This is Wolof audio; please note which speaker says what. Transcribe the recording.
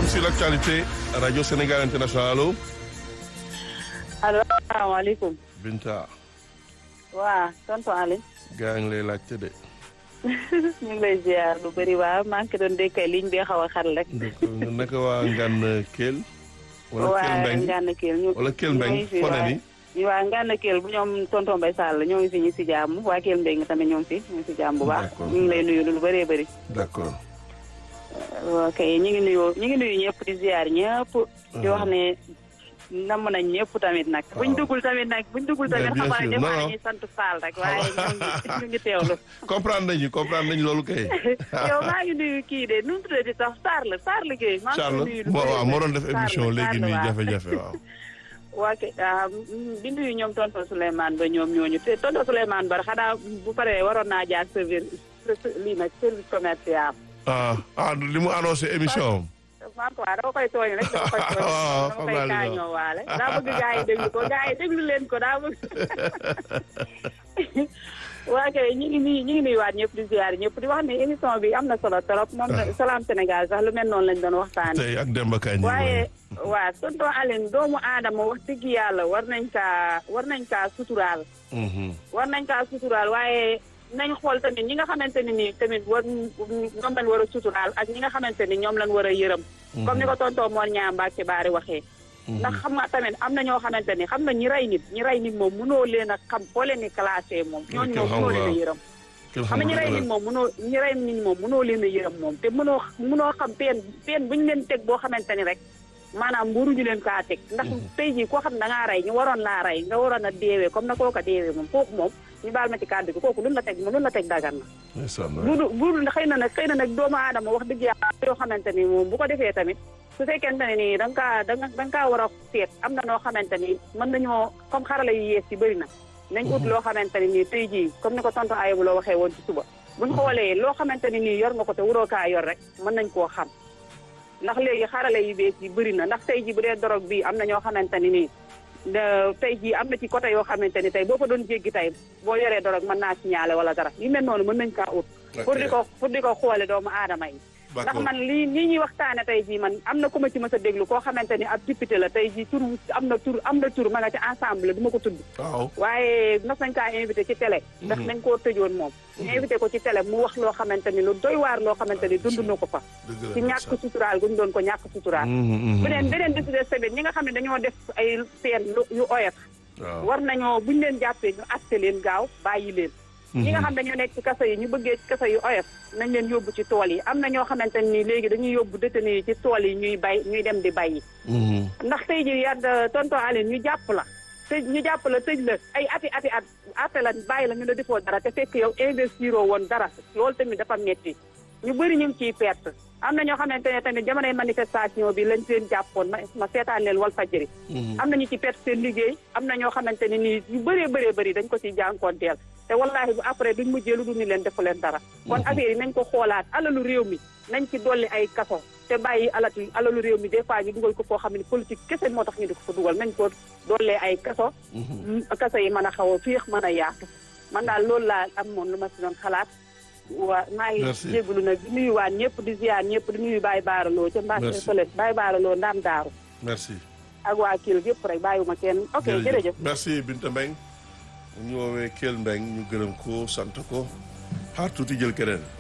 Speaker 1: sur l'actualité Radio Sénégal International allo.
Speaker 2: allo asalaamaaleykum.
Speaker 1: Binta.
Speaker 2: waa tonton Aliou.
Speaker 1: gaa ngi lay laajte de.
Speaker 2: ñu ngi lay ziar lu bëri waa maa ngi ko doon dékkay ligne bi xaw a xar rek.
Speaker 1: naka waa Ngane Kell. wala Kell
Speaker 2: waa
Speaker 1: Mbeng
Speaker 2: Ngane Kell ñu.
Speaker 1: wala Kell Mbeng
Speaker 2: ñu
Speaker 1: foo ne ni.
Speaker 2: ñu waa Ngane Kell bu ñoom tonton Mbaye Sall ñoo ngi fi ñu si jàmm waa Kell Mbeng tamit ñoo ngi fi ñu ngi si jàmm bu baax.
Speaker 1: D'accord.
Speaker 2: ñu ngi lay nuyu lu bëree bëri.
Speaker 1: d'accord.
Speaker 2: ok ñu ngi nuyu ñu ngi nuyu ñëpp di ziar ñëpp. di wax ne namm nañ ñëpp tamit nag. buñ duggul tamit nag buñ duggul tamit
Speaker 1: bien
Speaker 2: xamaa
Speaker 1: sûr.
Speaker 2: ne
Speaker 1: Non, non.
Speaker 2: dañuy sant Fall rek waaye ñu ngi ñu ngi teewlu.
Speaker 1: comprendre nañu comprendre nañu loolu kay.
Speaker 2: yow maa ngi nuyu kii de nu mu tuddati sax Sarr la Sarr liggéey. maa ngi koy
Speaker 1: Charles
Speaker 2: nuyu lu
Speaker 1: bon
Speaker 2: bëri
Speaker 1: waaw moo doon def
Speaker 2: Sarr la,
Speaker 1: émission léegi
Speaker 2: Sarr la,
Speaker 1: nii
Speaker 2: waaw.
Speaker 1: jafe-jafe waaw.
Speaker 2: waa kay ah, mm, di nuyu ñoom tonton Souleymane ba ñoom ñooñu te tonton Souleymane ba xanaa bu paree waroon naa jaar service lii nag service commercial.
Speaker 1: ah ah li mu annoncé émission am.
Speaker 2: maa ko waa dama koy tooñ rek dama koy tooñ
Speaker 1: waaw,
Speaker 2: dama
Speaker 1: xam
Speaker 2: koy
Speaker 1: naa li
Speaker 2: kaañoo waale daa bëgg gaa yi déglu ko gaa yi déglu leen ko daa bëgg waa kay ñu ngi nuyu ñu ngi nuyuwaat ñëpp di ziar ñëpp di wax ne émission bi am na solo trop moom la Salam Sénégal sax lu mel noonu lañ doon waxtaane
Speaker 1: tey ak Demba Kañ.
Speaker 2: waaye waa tonton Aline doomu aadama wax dëgg yàlla war nañ kaa war nañ kaa suturaal war nañ kaa suturaal waaye nañ xool tamit ñi nga xamante ne nii tamit war ñoom lañ war a suturaal ak ñi nga xamante ni ñoom lañ war a yërëm comme ni ko tonton Mor Ñaa Mbacke Baari waxee ndax xam nga tamit am na ñoo xamante ni xam na ñi rey nit ñi rey nit moom mënoo leen a xam foo leen di classé moom ñooñu moom mënoo leen a yërëm xam nga ñi rey nit moom mënoo ñi rey nit moom mënoo leen a yërëm moom te mënoo mënoo xam peen peen bu ñu leen teg boo xamante ni rek maanaam mburuñu leen kaa teg ndax tey jii koo xam da ngaa rey ñu waroon laa rey nga waroon a deewee comme na kooka deewee moom kooku moom ñu baal ma ci kàddu gi kooku luñ la teg luñ la teg dagan na bu du bu dul xëy na nag xëy na nag doomu aadama wax dëgg yàlla yoo xamante ni moom bu ko defee tamit su fekkente ne nii da nga kaa da nga da nga kaa war a seet am na noo xamante ni mën nañoo comme xarala yu yees yi bëri na nañ ut loo xamante ni nii tey jii comme ni ko tonton Ayibou loo waxee woon ci suba buñ xoolee loo xamante ni nii yor nga ko te waroo kaa yor rek mën nañ koo xam ndax léegi xarala yu bees yi bëri na ndax tey jii bu dee dorog bi am na ñoo xamante ni nii da- tey jii am na ci côté yoo xamante ni tey boo fa doon jéggi tey boo yoree dorog mën naa signalé wala dara yu mel noonu mën nañ kaa ut pour di ko pour di ko xoole doomu aadama yi ndax man lii lii ñuy waxtaane tey jii man am na ku ma ci mës a déglu koo xamante ni ab député la tey jii tur am na tur am na tur ma nga ci ensemble du ma ko tudd
Speaker 1: waaw
Speaker 2: waaye mas nañ kaa invité ci télé ndax nañ koo tëjoon moom ñu invité ko ci télé mu wax loo xamante ni lu doy waar loo xamante ni dund na ko fa
Speaker 1: dëgg la
Speaker 2: ci ñàkk suturaal gu ñu doon ko ñàkk suturaal beneen beneen bi si des tamit ñi nga xam ne dañoo def ay seen lu- yu oyof
Speaker 1: waaw
Speaker 2: war nañoo buñu leen jàppee ñu atte leen gaaw bàyyi leen ñi nga xam dañoo nekk ci kaso yi ñu bëggee ci kaso yu oyof nañ leen yóbbu ci tool yi am na ñoo xamante ni léegi dañuy yóbbu détenu yi ci tool yi ñuy bay ñuy dem di bayyi ndax tey ji yàlla tonton Aline ñu jàpp la tëj ñu jàpp la tëj la ay ati ati at atte la bàyyi la ñu la defoo dara te fekk yow investiroo woon dara loolu tamit dafa metti ñu bëri ñu ngi ciy perte am na ñoo xamante ne tamit jamonoy manifestation bi lañ leen jàppoon ma ma seetaan leen wal fajri am na ñu ci perte seen liggéey am na ñoo xamante ne nii yu bëree bëree bëri dañ ko ciy jànkoonteel te wallaahi bu après duñ mujjee lu dul ni leen defu leen dara kon affaire yi nañ ko xoolaat alalu réew mi nañ ci dolli ay kaso te bàyyi alatu alalu réew mi des fois ñu dugal ko foo xam ne politique kese moo tax ñu di ko fa dugal nañ ko dollee ay kaso kaso yi mën a xaw a féex mën a yaatu man daal loolu laa am moom lu ma si doon xalaat waa maa ngi
Speaker 1: Merci.
Speaker 2: jégalu nag di nuyuwaat ñëpp di ziar ñëpp di nuyu Baye Baaraloo ca Mbacke
Speaker 1: Merci.
Speaker 2: fële Baye Baaraloo Ndam Daaru
Speaker 1: merci
Speaker 2: ak waa Kelle yëpp rek bàyyiwuma kenn ok jërëjëf
Speaker 1: merci Binta Mbeng ñu woowee Kell Mbeng ñu gërëm ko sant ko xaar tuuti jël keneen